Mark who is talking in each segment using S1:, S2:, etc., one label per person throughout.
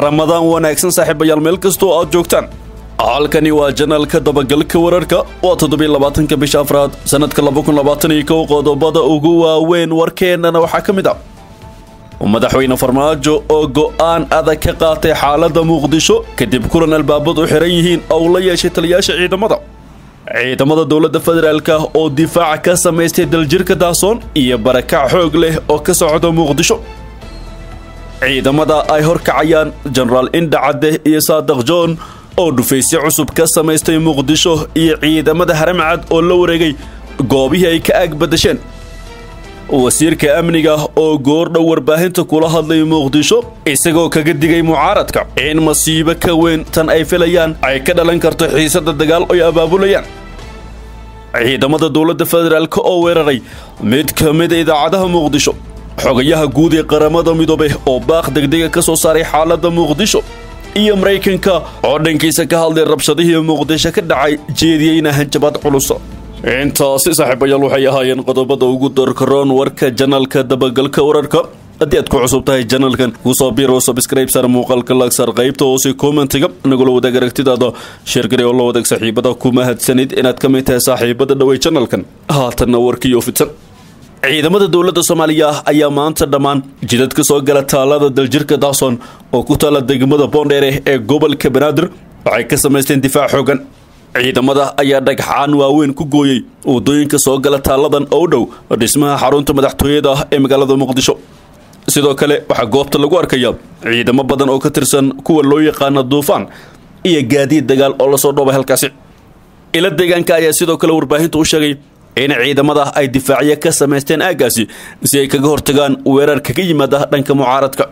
S1: ramadaan wanaagsan saaxiibayaal meel kastoo aad joogtaan halkani waa janaalka dabagalka wararka waa toddobiy labaatanka bisha afraad sanadka laba kun labaatan iyo kow qodobada ugu waaweyn warkeennana waxaa ka mid ah madaxweyne farmaajo oo go'aan adag ka qaatay xaaladda muqdisho kadib kulan albaabadu xiran yihiin oo la yeeshay taliyaasha ciidamada ciidamada dowladda federaalka oo difaaca ka samaystay daljirka daasoon iyo barakac xoog leh oo ka socda muqdisho ciidamada ay horkacayaan jenaraal indha cadde iyo saadaq john oo dhufaysyo cusub ka samaystay muqdisho iyo ciidamada haramcad oo la wareegay goobihii ay ka aag badasheen wasiirka amniga oo goordhow warbaahinta kula hadlay muqdisho isagoo kaga digay mucaaradka in masiibo ka weyn tan ay filayaan ay ka dhalan karto xiisada dagaal ay abaabulayaan ciidamada dowladda federaalk oo weeraray mid ka mida idaacadaha muqdisho xogayaha guud ee qaramada midoobe oo baaq degdega ka soo saaray xaaladda muqdisho iyo maraykanka oo dhankiisa ka hadlay rabshadihii muqdisho ka dhacay jeediyeyna hanjabaad culusa intaasi saaxiibayaal waxay ahaayeen qodobada ugu darkaroon warka janalka dabagalka wararka haddii aad ku cusub tahay janalkan kusoo biiro sabscribe sar muuqaalka lagsar qaybta hoose commentiga nagula wadaag aragtidaada sheergari oo la wadaag saaxiibada ku mahadsanid inaad ka mid tahay saaxiibada dhawey janalkan haatanna warkiiyo fidsan ciidamada dowladda soomaaliya ayaa maanta dhammaan jidad ka soo gala taalada daljirka daason oo ku taala degmada boondheere ee gobolka banaadir waxay ka samaysteen difaac xoogan ciidamada ayaa dhagxaan waaweyn ku gooyey waddooyinka soo gala taalladan oo u dhow dhismaha xarunta madaxtooyada ee magaalada muqdisho sidoo kale waxaa goobta lagu arkaya ciidamo badan oo ka tirsan kuwa loo yaqaana duufaan iyo gaadiid dagaal oo lasoo dhoobay halkaasi ila deegaanka ayaa sidoo kale warbaahinta u sheegay in ciidamada ay difaacyo ka samaysteen aaggaasi si ay kaga hortagaan weerar kaga yimaada dhanka mucaaradka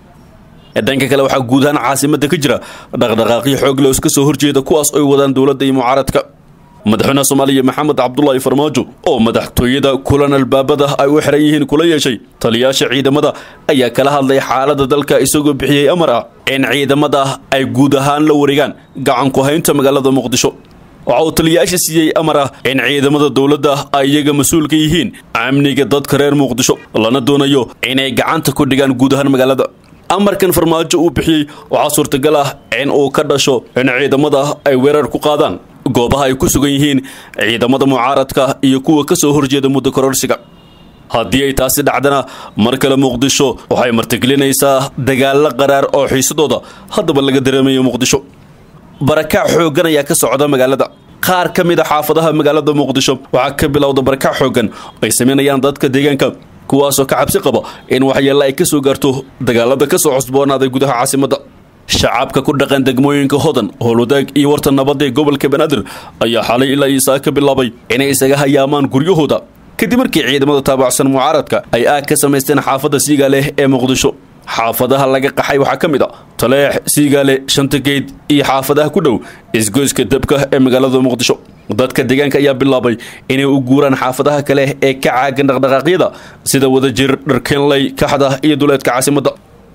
S1: dhanka kale waxaa guud ahaan caasimadda ka jira dhaqdhaqaaqyo xoogle oo iska soo horjeeda kuwaas oy wadaan dowladda iyo mucaaradka madaxweynaha soomaaliya maxamed cabdulaahi farmaajo oo madaxtooyada kulan albaabada ay u xiran yihiin kula yeeshay taliyaasha ciidamada ayaa kala hadlay xaaladda dalka isagoo bixiyey amar ah in ciidamada ay guud ahaan la wareegaan gacanku haynta magaalada muqdisho waxa uu taliyayaasha siiyey amar ah in ciidamada dowladda ay iyaga mas-uul ka yihiin amniga dadka reer muqdisho lana doonayo inay gacanta ku dhigaan guud ahaan magaalada amarkan farmaajo uu bixiyey waxaa suurtagal ah in uu ka dhasho in ciidamada ay weerar ku qaadaan goobaha ay ku sugan yihiin ciidamada mucaaradka iyo kuwa ka soo horjeeda muddo kororsiga haddii ay taasi dhacdana mar kale muqdisho waxay martigelinaysaa dagaallo qaraar oo xiisadooda haddaba laga dareemayo muqdisho barakac xooggan ayaa ka socda magaalada qaar ka mid a xaafadaha magaalada muqdisho waxaa ka bilowda barakac xooggan ay samaynayaan dadka deegaanka kuwaasoo ka cabsi qaba in waxyeelle ay ka soo gaarto dagaalada ka soo cusboonaaday gudaha caasimadda shacabka ku dhaqan degmooyinka hodan howlwadaag iyo warta nabadda ee gobolka banaadir ayaa xalay ilaa iisaa ka bilaabay inay isaga hayaamaan guryahooda kadib markii ciidamada taabacsan mucaaradka ay aag ka samaysteen xaafadda siigaale ee muqdisho xaafadaha laga qaxay waxaa ka mid a taleex siigaale shantageyd iyo xaafadaha ku dhow isgoyska dabka ee magaalada muqdisho dadka deegaanka ayaa bilaabay inay u guuraan xaafadaha kale ee ka caagan dhaqdhaqaaqyada sida wadajir dharkeenley kaxda iyo duleedka caasimadda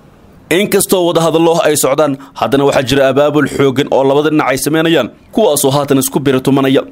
S1: inkastoo wadahadallo ay socdaan haddana waxaa jira abaabul xooggan oo labada dhinac ay samaynayaan kuwaasoo haatan isku biritumanaya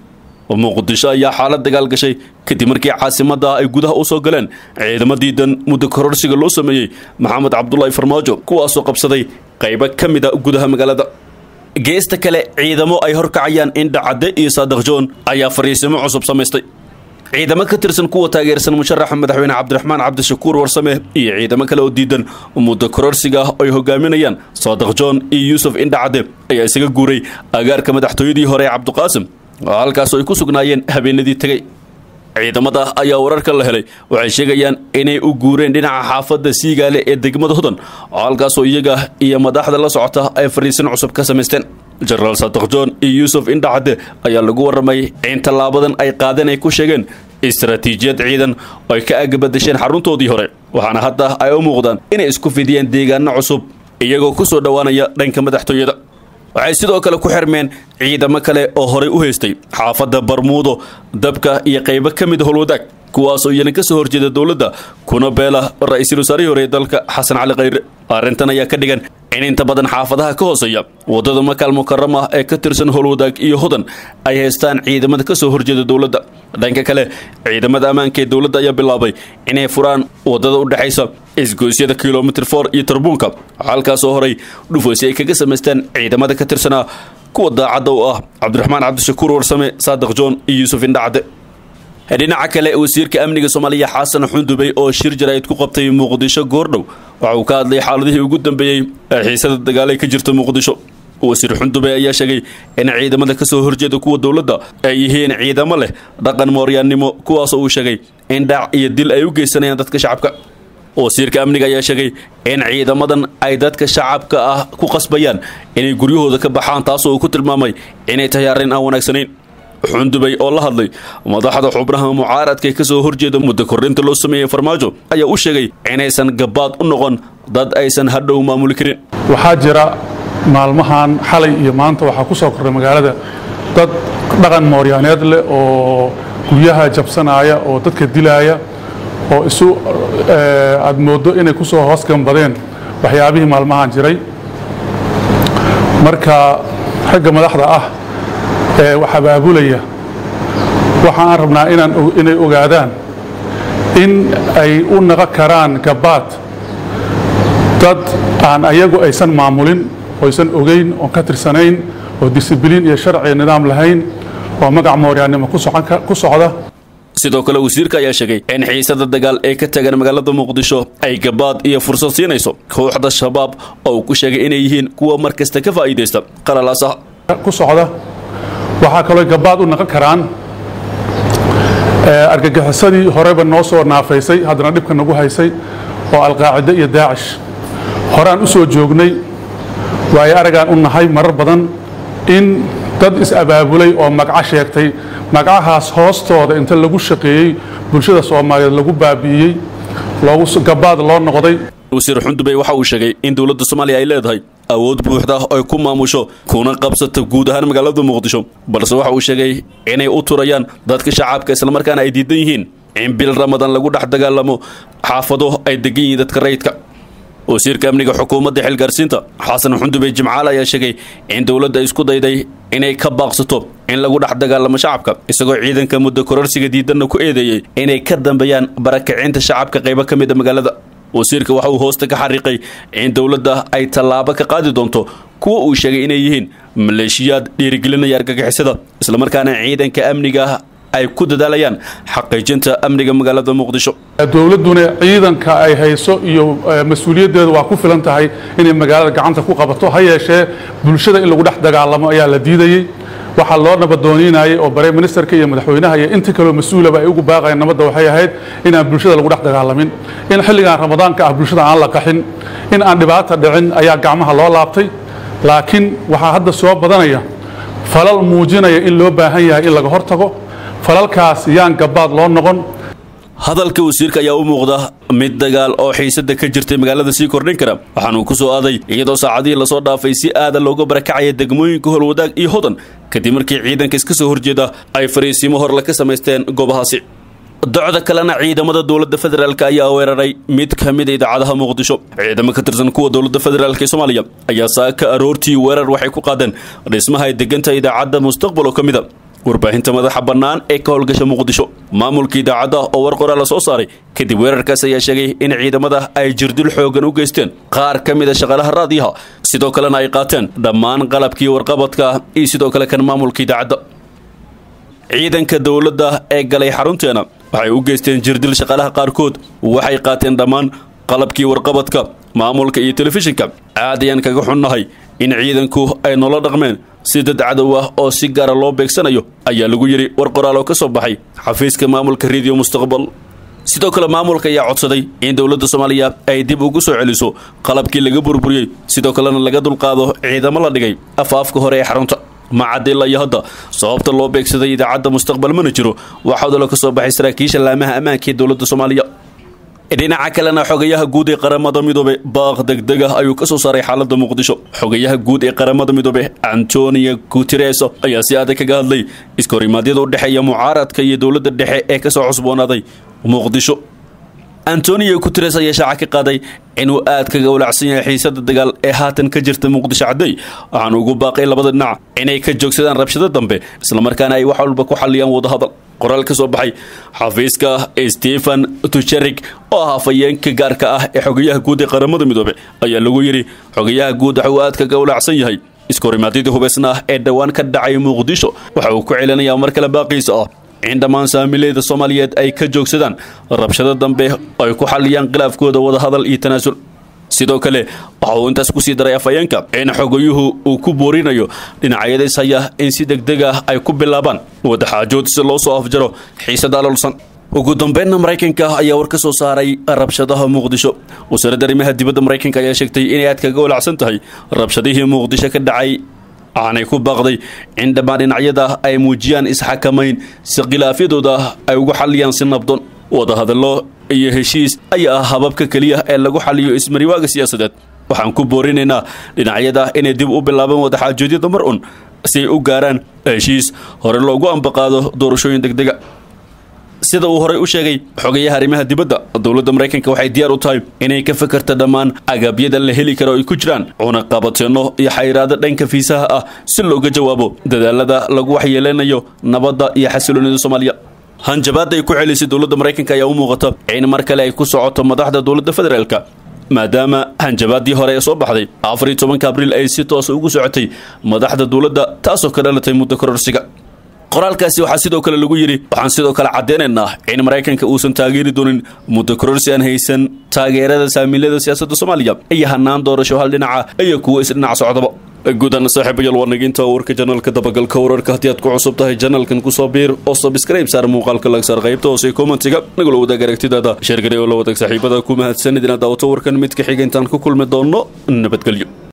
S1: muqdisho ayaa xaalad dagaal gashay kadib markii caasimadda ay gudaha u soo galeen ciidamo diidan muddo kororsiga loo sameeyey maxamed cabdulaahi farmaajo kuwaasoo qabsaday qaybo ka mid a gudaha magaalada geesta kale ciidamo ay horkacayaan indha cadde iyo saadaq joon ayaa fariisimo cusub samaystay ciidamo ka tirsan kuwa taageersan musharaxa madaxweyne cabdiraxmaan cabdishakuur warsame iyo ciidamo kale oo diidan muddo kororsiga ay hogaaminayaan saadaq joon iyo yuusuf indha cadde ayaa isaga guuray agaarka madaxtooyadii hore ee cabdiqaasim halkaasoo ay ku sugnaayeen habeenadii tegey ciidamada ayaa wararka la helay waxay sheegayaan inay u guureen dhinaca xaafadda siigaale ee degmada hodan halkaasoo iyaga iyo madaxda la socota ay fariisin cusub ka samaysteen jenaraal saadaq john iyo yuusuf indhacadde ayaa lagu warramay in tallaabadan ay qaadeen ay ku sheegeen istaraatiijiyad ciidan oo ay ka agabadasheen xaruntoodii hore waxaana hadda ay u muuqdaan inay isku fidiyeen deegaano cusub iyagoo ku soo dhowaanaya dhanka madaxtooyada waxay sidoo kale ku xirmeen ciidamo kale oo horay u haystay xaafadda barmuudo dabka iyo qaybo ka mid howlwadaag kuwaasoo iyana ka soo horjeeda dowladda kuna beela ra-iisul wasaarihii hore ee dalka xasan cali khayre arrintan ayaa ka dhigan in inta badan xaafadaha ka hooseeya waddada makaal mukarama ee ka tirsan howlwadaag iyo hodan ay haystaan ciidamada ka soo horjeeda dowladda dhanka kale ciidamada ammaanka ee dowladda ayaa bilaabay inay furaan waddada u dhexaysa isgoysyada kilomitr for iyo tarbuunka halkaasoo horay dhufaysi ay kaga samaysteen ciidamada ka tirsanaa kuwa daacadda u ah cabdiraxmaan cabdishakuur warsame saadiq joon iyo yuusuf indhacde dhinaca kale wasiirka amniga soomaaliya xasan xundubey oo shir jaraa'id ku qabtay muqdisho goordhow waxa uu ka hadlay xaaladihii ugu dambeeyey ee xiisada dagaal ay ka jirta muqdisho wasiir xundubey ayaa sheegay in ciidamada ka soo horjeeda kuwa dowladda ay yihiin ciidamo leh dhaqan mooryaannimo kuwaasoo uu sheegay in dhac iyo dil ay u geysanayaan dadka shacabka wasiirka amniga ayaa sheegay in ciidamadan ay dadka shacabka ah ku qasbayaan inay guryahooda ka baxaan taasoo uu ku tilmaamay inay tahay arrin aan wanaagsanayn xundubey oo la hadlay madaxda xubnaha mucaaradka ee ka soo horjeeda muddo kordhinta loo sameeyey farmaajo ayaa u sheegay inaysan gabaad u noqon dad aysan hadhow maamuli karin
S2: waxaa jira maalmahan xalay iyo maanta waxaa ku soo korray magaalada dad dhaqan mooryaaneed leh oo guryaha jabsanaya oo dadka dilaaya oo isu aad mooddo inay ku soo hoos gambadeen waxyaabihii maalmahan jiray marka xagga madaxda ah ee wax abaabulaya waxa aan rabnaa inaan inay ogaadaan in ay u naqo karaan gabaad dad aan ayagu aysan maamulin oysan ogeyn oon ka tirsanayn oo disibiliin iyo sharci nidaam lahayn oo magac mooryaannimo ku socda
S1: sidoo kale wasiirka ayaa sheegay in xiisada dagaal ee ka tagan magaalada muqdisho ay gabaad iyo fursad siinayso kooxda shabaab oo uu ku sheegay inay yihiin kuwa mar kasta ka faa'iidaysta qalalaasaha
S2: ku socda waxaa kaloo gabaad u naqon karaan argagixisadii horeba noo soo naafaysay haddana dhibka nagu haysay oo alqaacide iyo daacish horaan u soo joognay waayo aragaan u nahay marar badan in dad is-abaabulay oo magaco sheegtay magacahaas hoostooda inta lagu shaqeeyey bulshada soomaaliyeed lagu baabi'iyey gabaad loo noqday
S1: wasiir xundubey waxa uu sheegay in dowladda soomaaliya ay leedahay awood buuxda ay ku maamusho kuna qabsato guud ahaan magaalada muqdisho balse waxa uu sheegay inay u turayaan dadka shacabka islamarkaana ay diidan yihiin in bil ramadan lagu dhex dagaalamo xaafado ay degan yihiin dadka rayidka wasiirka amniga xukuumadda xilgaarsiinta xasan xundubey jimcaale ayaa sheegay in dowladda isku dayday inay ka baaqsato in lagu dhex dagaalamo shacabka isagoo ciidanka muddo kororsiga diidanna ku eedeeyey inay ka dambeeyaan barakicinta shacabka qaybo ka mid a magaalada wasiirka waxa uu hoosta ka xariiqay in dowladda ay tallaabo ka qaadi doonto kuwa uu sheegay inay yihiin maleeshiyaad dhiirigelinaya argagixisada islamarkaana ciidanka amniga ay ku dadaalayaan xaqiijinta amniga magaalada muqdisho
S2: dowladduna ciidanka ay hayso iyo mas-uuliyaddeedu waa ku filan tahay inay magaalada gacanta ku qabato ha yeeshee bulshada in lagu dhex dagaalamo ayaa la diidayey waxaa loo nabadooniinayay oo bare ministerka iyo madaxweynaha iyo inta kaleo mas-uulaba ay ugu baaqayeen nabadda waxay ahayd inaan bulshada lagu dhex dagaalamin in xilligan ramadaanka ah bulshada aan la qaxin in aan dhibaata dhicin ayaa gacmaha loo laabtay laakiin waxaa hadda soo badanaya falal muujinaya in loo baahan yahay in laga hortago falalkaas yaan gabaad loo noqon
S1: hadalka wasiirka ayaa u muuqda mid dagaal oo xiisada ka jirtay magaalada sii kordhin kara waxaanuu ku soo aaday iyadoo saacadihii lasoo dhaafay si aada looga barakacaya degmooyinka holwadaag iyo hodan kadib markii ciidanka iska soo horjeeda ay fariisiimo horle ka samaysteen goobahaasi docda kalena ciidamada dowladda federaalk ayaa weeraray mid ka mid a idaacadaha muqdisho ciidamo ka tirsan kuwa dowladda federaalk ee soomaaliya ayaa saaka aroortii weerar waxay ku qaadeen dhismaha ay deganta idaacadda mustaqbal oo ka mid a warbaahinta madaxa bannaan ee ka howlgasha muqdisho maamulka idaacadda oo war qoraa la soo saaray kadib weerarkaas ayaa sheegay in ciidamada ay jirdil xoogan u geysteen qaar ka mid a shaqaalaha raadiyaha sidoo kalena ay qaateen dhammaan qalabkii warqabadka iyo sidoo kale kan maamulka idaacadda ciidanka dowladda ee galay xarunteena waxay u geysteen jirdil shaqaalaha qaarkood waxay qaateen dhammaan qalabkii warqabadka maamulka iyo telefishinka aad ayaan kaga xunnahay in ciidanku ay noola dhaqmeen si dad cadow ah oo si gaara loo beegsanayo ayaa lagu yidhi war qoraal oo ka soo baxay xafiiska maamulka rediyo mustaqbal sidoo kale maamulka ayaa codsaday in dowladda soomaaliya ay dib ugu soo celiso qalabkii laga burburiyey sidoo kalena laga dulqaado ciidamo la dhigay afaafka hore ee xarunta macadila iyo hadda sababta loo beegsaday idaacadda mustaqbal mana jiro waxaa odalo ka soo baxay saraakiisha laamaha ammaanka ee dowladda soomaaliya dhinaca kalena xogayaha guud ee qaramada midoobe baaq degdeg ah ayuu ka soo saaray xaaladda muqdisho xogayaha guud ee qaramada midoobe antonio guteres ayaa si adag kaga hadlay iskahorimadyada u dhexeeya mucaaradka iyo dowladda dhexe ee ka soo cusboonaaday muqdisho antonio guteres ayaa shaaca ka qaaday inuu aad kaga walacsan yahay xiisada dagaal ee haatan ka jirta muqdisho cadday waxaanu ugu baaqay labada dhinac inay ka joogsadaan rabshado dambe islamarkaana ay wax walba ku xalliyaan wadahadal qoraal ka soo baxay xafiiska stephen tucherik oo ah afayeenka gaarka ah ee xogayaha guud ee qaramada midoobe ayaa lagu yidhi xogayaha guud waxa uu aad kaga walaacsan yahay iskahorimaadidii hubaysna ah ee dhowaan ka dhacay muqdisho waxa uu ku celinayaa mar kale baaqiisa ah in dhammaan saamiileyda soomaaliyeed ay ka joogsadaan rabshado dambe ay ku xalliyaan khilaafkooda wadahadal iyo tanaasul sidoo kale waxa uu intaas kusii daray afhayeenka in xogayuhu uu ku boorinayo dhinacyadays haya in si degdeg ah ay ku bilaabaan wadaxaajood si loo soo afjaro xiisada alolsan ugu dambeynna maraykanka ayaa war ka soo saaray rabshadaha muqdisho wasaaradda arrimaha dibadda maraykanka ayaa sheegtay inay aad kaga walacsan tahay rabshadihii muqdisho ka dhacay aanay ku baaqday in dhammaan dhinacyada ay muujiyaan isxakamayn si khilaafyadooda ay ugu xalliyaan si nabdon wadahadallo iyo heshiis ayaa ah hababka keliya ee lagu xaliyo ismariwaaga siyaasadeed waxaan ku boorinaynaa dhinacyada inay dib u bilaabaan wadaxaajoodyada mar un si ay u gaaraan heshiis hore loogu ambaqaado doorashooyin degdega sida uu horey u sheegay xogayaha arrimaha dibadda dowladda maraykanka waxay diyaar u tahay inay ka fakarta dhammaan agabyada la heli karo ay ku jiraan cunaqabateenno iyo xayiraado dhanka fiisaha ah si looga jawaabo dadaalada lagu waxyeelanayo nabadda iyo xasiloonida soomaaliya hanjabaadda ay ku celisay dowladda maraykanka ayaa u muuqata in mar kale ay ku socoto madaxda dowladda federaalka maadaama hanjabaaddii hore ee soo baxday afariyo tobanka abriil ay si toosa ugu socotay madaxda dowladda taasoo ka dhalatay muddo kororsiga qoraalkaasi waxaa sidoo kale lagu yidhi waxaan sidoo kale caddeynaynaa in maraykanka uusan taageeri doonin muddo kororsi aan haysan taageerada saamiilada siyaasadda soomaaliya iyo hanaan doorasho hal dhinaca iyo kuwo isdhinac socdaba guudana saaxiibayaal waa naginta warka janalka dabagalka wararka haddii aad ku cusub tahay janalkan kusoo biir oo sabskrayb saar muuqaalka lagsaar qaybta hoose kommentiga nagula wadaag aragtidaada sheergari oo la wadaag saaxiibada ku mahadsanid inaad daawato warkan mid ka xiga intaan ku kulmi doonno nabadgelyo